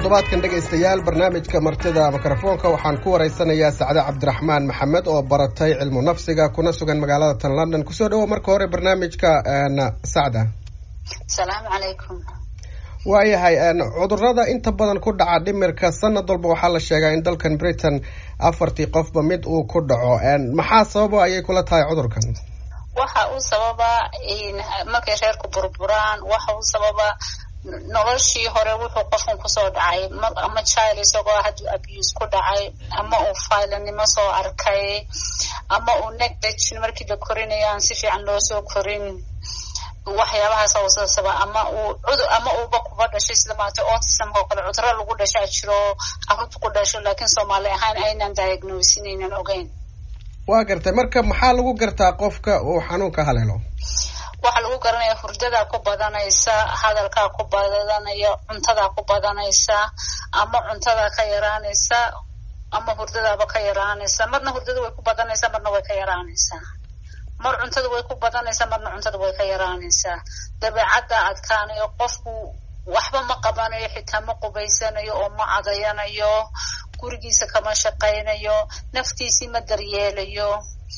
toddobaadkan dhegaystayaal barnaamijka martida mikrofoonka waxaan ku waraysanayaa sacde cabdiraxmaan maxamed oo baratay cilmu nafsiga kuna sugan magaalada tan london kusoo dhawo marka hore barnaamijka sacda asalaamu calaykum waayahay cudurada inta badan ku dhaca dhimirka sanad walba waxaa la sheegaa in dalkan britain afartii qofba mid uu ku dhaco maxaa sababa ayay kula tahay cudurkan waxa uu sababaa markay reerku burburaan waxa uu sababaa noloshii hore wuxuu qofkan kusoo dhacay ama child isagoo hadduu abuse ku dhacay ama uu failanimo soo arkay ama uu negligin markii la korinayo aan si fiican loo soo korin waxyaabahaas usasaba ama uu cudur ama uuba kuba dhashay sida maarata autismka oo kale cuduro lagu dhashaa jiro carruurta ku dhasho laakiin soomaali ahaan aynan diagnosin aynan ogeyn waa gartay marka maxaa lagu gartaa qofka uu xanuunka haleelo waxaa lagu garanaya hurdadaa ku badanaysa hadalkaa ku badanaya cuntadaa ku badanaysa ama cuntadaa ka yaraanaysa ama hurdadaaba ka yaraanaysa marna hurdada way ku badanaysaa marna way ka yaraanaysaa mar cuntada way ku badanaysaa marna cuntada way ka yaraanaysaa dabeecadda adkaanayo qofku waxba ma qabanayo xitaa ma qubaysanayo oo ma cadayanayo gurigiisa kama shaqaynayo naftiisii ma daryeelayo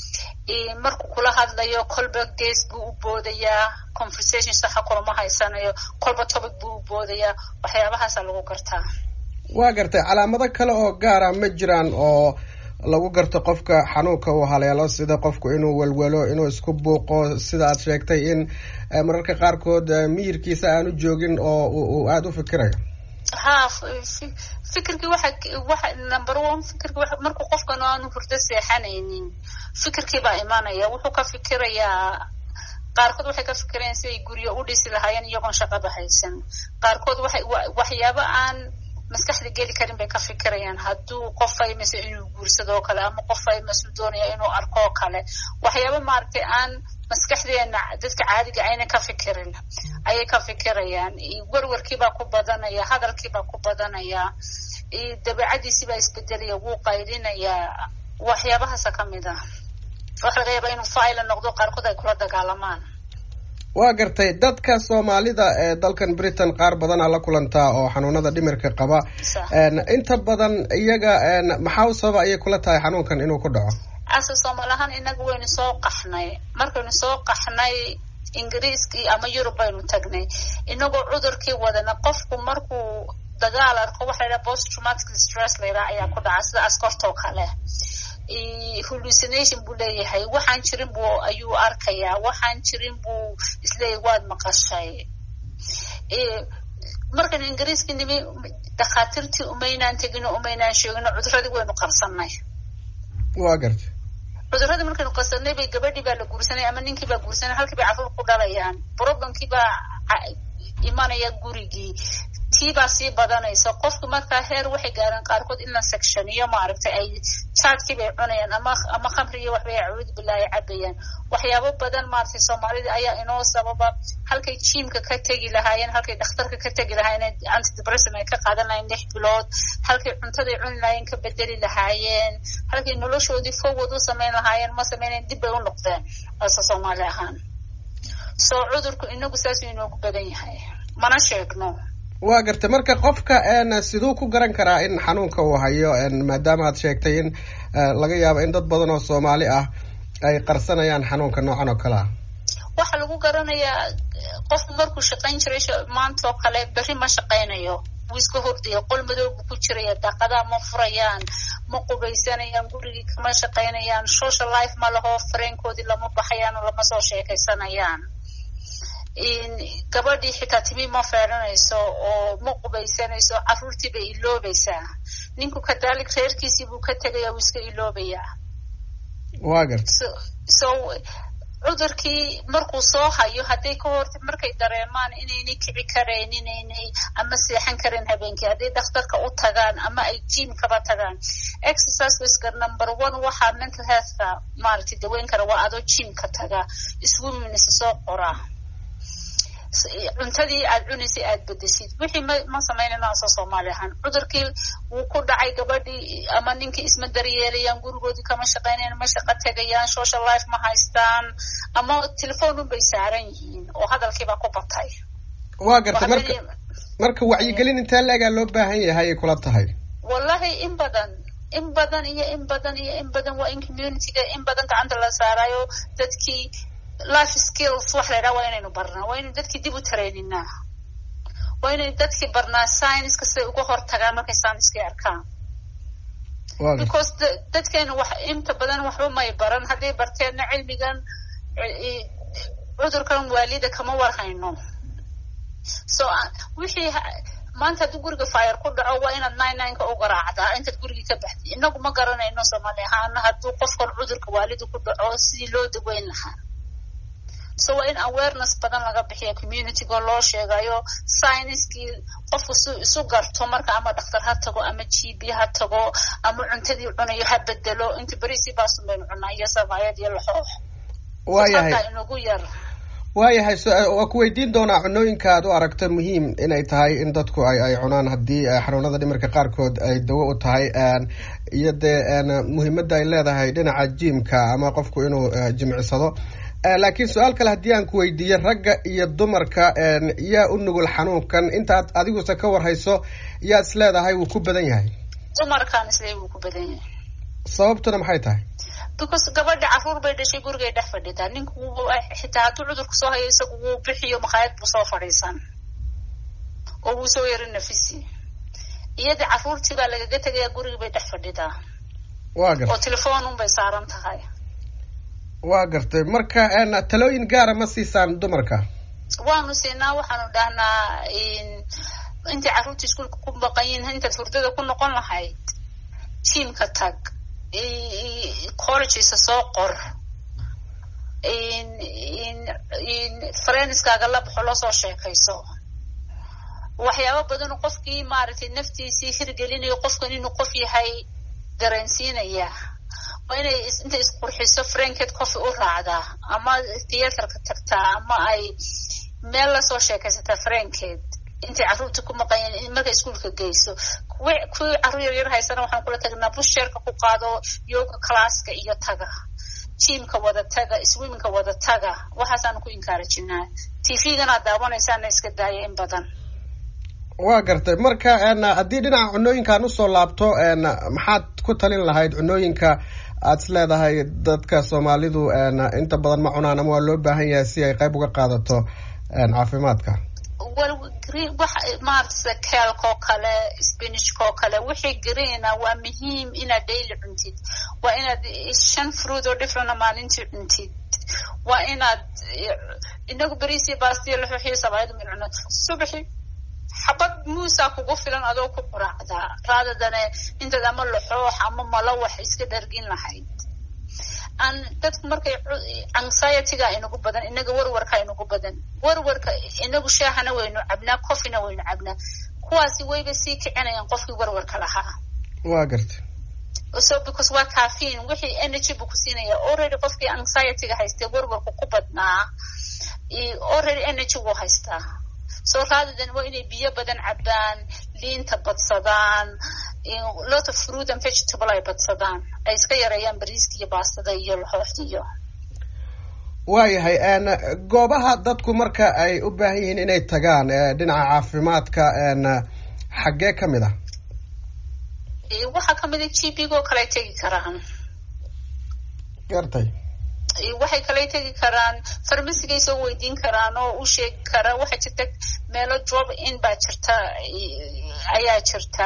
markuu kula hadlayo kolba gees buu u boodayaa conversation saxa kulama haysanayo kolba topic buu u boodayaa waxyaabahaasa lagu gartaa waa gartay calaamado kale oo gaara ma jiraan oo lagu garto qofka xanuunka uu haleelo sida qofku inuu welwelo inuu isku buuqo sida aad sheegtay in mararka qaarkood miyirkiisa aanu joogin oo uu aada u fikirayo ha fikirkii waxa waxa number one fikirki wa markuu qofkan aanu hurdo seexanaynin fikirkii baa imanaya wuxuu ka fikirayaa qaarkood waxay ka fikirayaan siday guryo u dhisi lahaayeen iyagoon shaqaba haysan qaarkood waxay waxyaabo aan maskaxda geli karin bay ka fikirayaan hadduu qof faymase inuu guursado oo kale ama qof faymasuu doonaya inuu arko oo kale waxyaaba maaragtay aan maskaxdeena dadka caadiga ayna ka fikirin ayay ka fikirayaan werwarkiibaa ku badanaya hadalkiibaa ku badanaya dabeecadiisiibaa isbedelaya wuu qaydinayaa waxyaabahaasa ka mid ah waxa laga yaabaa inuu faila noqdo qaarkood ay kula dagaalamaan waa gartay dadka soomaalida ee dalkan britain qaar badanaa la kulantaa oo xanuunada dhimirka qaba inta badan iyaga maxaa u sababa ayay kula tahay xanuunkan inuu ku dhaco ase soomaali ahaan inaga waynu soo qaxnay markaynu soo qaxnay ingiriiskii ama yurub baynu tagnay inagoo cudurkii wadana qofku markuu dagaal arko waxa la yidhaha post traumatic stress la yidhaha ayaa ku dhaca sida askortoo kale hallucination buu leeyahay waxaan jirin buu ayuu arkayaa waxaan jirin buu isleeyahay waad maqashay markan ingiriiskii nimi dhakhaatiirtii umaynaan tegino umaynaan sheegino cuduradii waynu qarsanay waa gartay cuduradii markaynu qarsanay bay gabadhii baa la guursanay ama ninkii baa guursanay halkii bay carruur ku dhalayaan problemkii baa imanaya gurigii tii baa sii badanaysa qofku markaa heer waxay gaareen qaarkood in la sectioniyo maaragtay ay jaadkii bay cunayaan ama ama khamri iyo waxbay acuud bilaahi cabayaan waxyaabo badan maaragtay soomaalida ayaa inoo sababa halkay jiimka ka tegi lahaayeen halkay dhakhtarka ka tegi lahaayeen antidepressum ay ka qaadan lahayen lix bilood halkay cuntaday cuni lahaayeen ka bedeli lahaayeen halkay noloshoodii forward u samayn lahaayeen ma samaynayn dib bay u noqdeen ase soomaali ahaan soo cudurku inagu saasuu inoogu badan yahay mana sheegno waa gartay marka qofka siduu ku garan karaa in xanuunka uu hayo maadaama aad sheegtay in laga yaabo in dad badan oo soomaali ah ay qarsanayaan xanuunka noocan oo kale ah waxaa lagu garanayaa qofku markuu shaqayn jiray maanta oo kale berri ma shaqaynayo wuu iska hordaya qol madow buu ku jiraya daaqadaha ma furayaan ma qubaysanayaan gurigii kama shaqaynayaan social life ma laho fareenkoodii lama baxayaan oo lama soo sheekaysanayaan gabadhii xitaa timi ma feeranayso oo ma qubaysanayso carruurtii bay iloobaysaa ninku kadaalik reerkiisii buu ka tegaya wuu iska iloobayaa waa garta so cudurkii markuu soo hayo hadday ka horta markay dareemaan inaynay kici karayn inaynay ama seexan karin habeenkii hadday dhakhtarka u tagaan ama ay jiimkaba tagaan exerciseska number one waxaa mental healthka maaragtay daweyn kara waa adoo jiimka taga swimmingsa soo qoraa cuntadii aad cunaysay aad bedesid wixii ma ma samaynayno asoo soomaali ahaan cudurkii wuu ku dhacay gabadhii ama ninkii isma daryeelayaan gurigoodii kama shaqaynayaan ma shaqo tegayaan social life ma haystaan ama telefoon un bay saaran yihiin oo hadalkiibaa ku batay waa gartay marka marka wacyigelin intee la-egaa loo baahan yahay ay kula tahay wallahi in badan in badan iyo in badan iyo in badan waa in communityga in badan gacanta la saarayo dadkii life skills wax la yidhaha waa inaynu barnaa waa inaynu dadkii dib u tareyninaa waa inaynu dadkii barnaa scienska siday uga hortagaan markay scienskii arkaan because dadkeenu wax inta badan waxba may baran hadday barteenna cilmigan cudurkan waalida kama warhayno so wixii maanta haddii guriga fire ku dhaco waa inaad nine nineka u garaacdaa intaad gurigii ka baxday inagu ma garanayno soomaali ahaana hadduu qofkan cudurka waalida ku dhaco sidii loo daweyn lahaa so waa in awareness badan laga bixiya communityga loo sheegayo scienskii qofku su isu garto marka ama dhakhtar ha tago ama g b ha tago ama cuntadii cunayo ha bedelo inta berisi baasun baynu cunaa iyo sabaayad iyo laxoox waayahay inagu yar waayahay waa ku weydiin doonaa cunooyinka aad u aragto muhiim inay tahay in dadku ay ay cunaan haddii xanuunada dhimirka qaarkood ay dawo u tahay iyo dee muhiimadda ay leedahay dhinaca jiimka ama qofku inuu jimicsado laakiin su-aal kale haddii aan ku weydiiyo ragga iyo dumarka yaa u nugul xanuunkan intaad adiguse ka warhayso yaa is leedahay wuu ku badan yahay dumarkaan isle wuu ku badan yahay sababtuna maxay tahay because gabadha caruur bay dhashay gurigay dhex fadhidaa ninku xitaa hadduu cudurku soo hayo isagu wuu bixiyo makhaayad buu soo fadhiisan oo wuu soo yaro nafisi iyada caruurtii baa lagaga tegayaa gurigii bay dhex fadhidaa wa gartay oo telefoon un bay saaran tahay waa gartay marka talooyin gaara ma siisaan dumarka waanu siinaa waxaanu dhahnaa intay carruurta iskuolka ku baqan yihin intaad hurdada ku noqon lahayd jiimka tag collegesa soo qor frienskaaga la baxo lasoo sheekayso waxyaaba badan qofkii maaragtay naftiisii hirgelinayo qofkan inuu qof yahay dareensiinaya waa inay intay isqurxiso franket coffee u raacdaa ama theatrka tagtaa ama ay meel lasoo sheekaysataa franket intay carruurta ku maqanyeen markay iskuolka geyso kuwi kuwii carruur yar yar haysana waxaan kula tagnaa busheerka ku qaado yoga classka iyo taga jiimka wada taga swimmingka wada taga waxaasaanu ku inkaarajinaa tvganaad daawanaysaana iska daaya in badan waa gartay marka haddii dhinaca cunooyinkaan usoo laabto maxaad ku talin lahayd cunooyinka aad is leedahay dadka soomaalidu inta badan ma cunaan ama waa loo baahan yahay si ay qayb uga qaadato caafimaadka maarata keelkoo kale spinachkoo kale wixii greena waa muhiim inaad daily cuntid waa inaad shan fruit oo differena maalintii cuntid waa inaad inagu berisi bastiyo laxuxiyo sabaayad min cuno subaxi xabad muusaa kugu filan adoo ku quraacdaa raadadane intaad ama laxoox ama malawax iska dhargin lahayd an dadku markay anxietyga inagu badan inaga warwarka inagu badan warwarka inagu shaahana waynu cabnaa coffeena waynu cabnaa kuwaasi wayba sii kicinayaan qofkii warwarka lahaa waa gartay so because waa caffeine wixii energy buu ku siinaya already qofkii anxietyga haystee warwarku ku badnaa already energy wuu haystaa so raadadan waa inay biyo badan cabaan liinta badsadaan lot of fruit and vegetable ay badsadaan ay iska yareeyaan bariiska iyo baastada iyo laxooxda iyo waayahay goobaha dadku marka ay u baahan yihiin inay tagaan dhinaca caafimaadka xaggee ka mid ah waxaa kamid a g b go kale tegi karaan gartay waxay kale tegi karaan farmasigay soo weydiin karaan oo u sheegi karaa waxaa jirta meelo drop in baa jirta ayaa jirta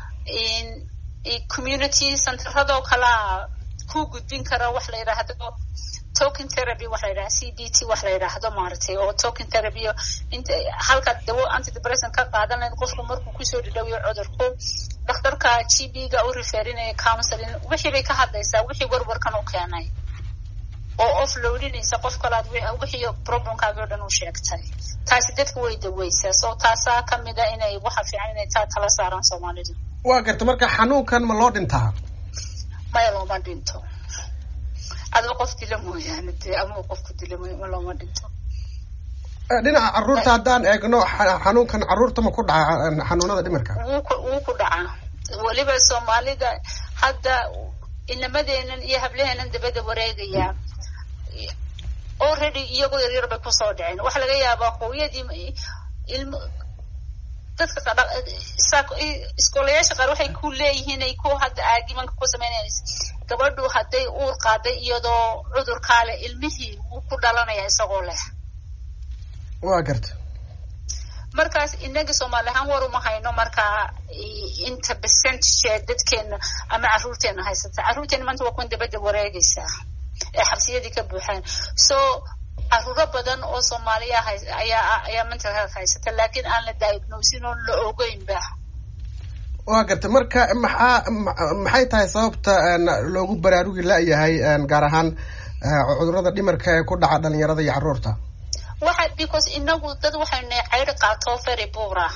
community centeradoo kalea ku gudbin kara wax la yidhaahdo token therapy wax la yidhahdo c b t wax la yidhaahdo maaragtay oo token therapy inta halkaad dawo antidepressant ka qaadan lahayd qofku markuu kusoo dhadhawiyo cudurku dhakhtarka g b ga u referinaya counseling wixii bay ka hadlaysaa wixii warwarkan u keenay oo off loadinaysa qof kalaad wixii problemkaaga o dhan u sheegtay taasi dadka way daweysaa so taasaa kamid a inay waxa fiican inay taa tala saaraan soomaalidu waa garta marka xanuunkan ma loo dhintaa maya looma dhinto adoo qof dila mooyaane dee ama qofku dila mooy ma looma dhinto dhinaca caruurta haddaan eegno xanuunkan caruurta ma ku dhaca xanuunada dhimirka wuu ku dhacaa weliba soomaalida hadda inamadeenan iyo hablaheenan dabada wareegaya already iyagoo yaryar bay kusoo dhaceen waxa laga yaabaa hooyadii ilm dadka iskoolayaasha qaar waxay ku leeyihiin ay ku hadda aagimanka ku sameynayaan gabadhu hadday uur qaaday iyadoo cudurkaa leh ilmihii wuu ku dhalanaya isagoo leh waa garta markaas inaga soomaali ahaan war uma hayno markaa inta percentage dadkeena ama carruurteena haysata carruurteena maanta waa kuwan dabadda wareegaysaa ee xabsiyadii ka buuxaan so caruuro badan oo soomaaliya ayaa ayaa mental health haysata laakiin aan la diagnosin oo la ogeynba waa garta marka maxaa maxay tahay sababta loogu baraarugi la-yahay gaar ahaan cudurada dhimarka ee ku dhaca dhalinyarada iyo carruurta waxa because inagu dad waxayna ceyri qaato very buura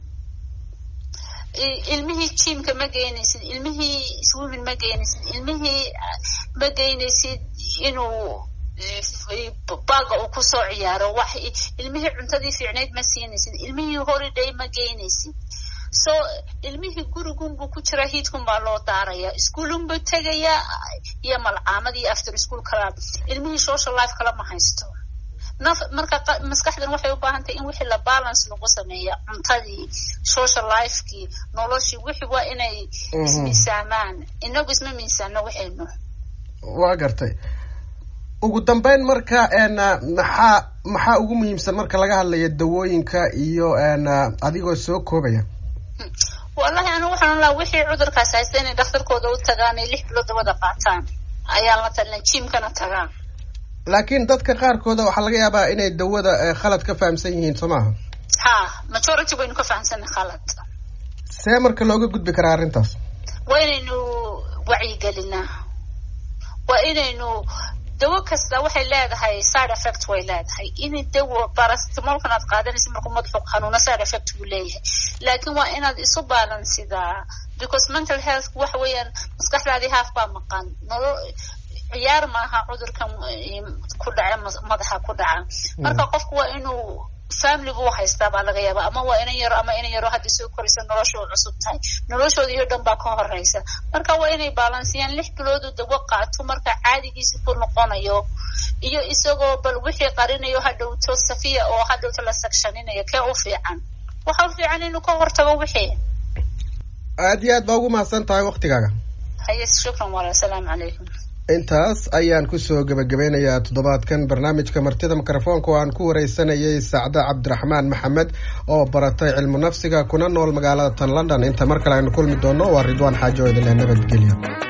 ilmihii jimka ma geynaysid ilmihii swimming ma geynaysid ilmihii ma geynaysid inuu baaga uu kusoo ciyaaro wax ilmihii cuntadii fiicnayd ma siinaysid ilmihii holiday ma geynaysid so ilmihii gurigunbuu ku jiraa hiidkun baa loo daaraya ischoolunbuu tegayaa iyo malcaamad iyo after school club ilmihii social life kala ma haysto naf marka maskaxdan waxay u baahan tahay in wixii la balance lagu sameeya cuntadii social lifekii noloshii wixii waa inay ismiisaamaan inagu isma miisaano waxaynu waa gartay ugu dambeyn marka maxaa maxaa ugu muhiimsan marka laga hadlayo dawooyinka iyo adigoo soo koobaya wallahi anigu waxaan laha wixii cudurkaas haysta inay dhakhtarkooda u tagaan ay lix bilood dabada qaataan ayaan la talina jimkana tagaan laakiin dadka qaarkooda waxaa laga yaabaa inay dawada khalad ka fahamsan yihiin soo maaha ha majority baynu ka fahamsanay khalad see marka looga gudbi karaa arrintaas waa inaynu wacyigelinaa waa inaynu dawo kasta waxay leedahay side effect way leedahay in dawo barastimolkan aad qaadanaysa markuu madaxu xanuuna side effect buu leeyahay laakiin waa inaad isu baalansidaa because mental health waxa weeyaan maskaxdaadii haaf baa maqan nolo ciyaar maaha cudurkan ku dhaca madaxa ku dhaca marka qofku waa inuu familigu u haystaa baa laga yaaba ama waa inan yaro ama inan yaro hadda soo koraysa nolosha u cusub tahay noloshooda iyo dhan baa ka horeysa marka waa inay balansiyaan lix biloodu dawo qaato marka caadigiisa ku noqonayo iyo isagoo bal wixii qarinayo hadhowto safiya oo hadhowto la sagshaninayo kee u fiican waxa u fiican inuu ka hortago wixii aad iyo aad baa ugu mahadsan tahay waktigaaga haye shukran wala asalaamu calaykum intaas ayaan kusoo gebagabeynayaa toddobaadkan barnaamijka martida mikrofoonka oo aan ku wareysanayay sacde cabdiraxmaan maxamed oo baratay cilmu nafsiga kuna nool magaalada tan london inta mar kale aynu kulmi doono waa ridwaan xaajo idinle nabadgelyo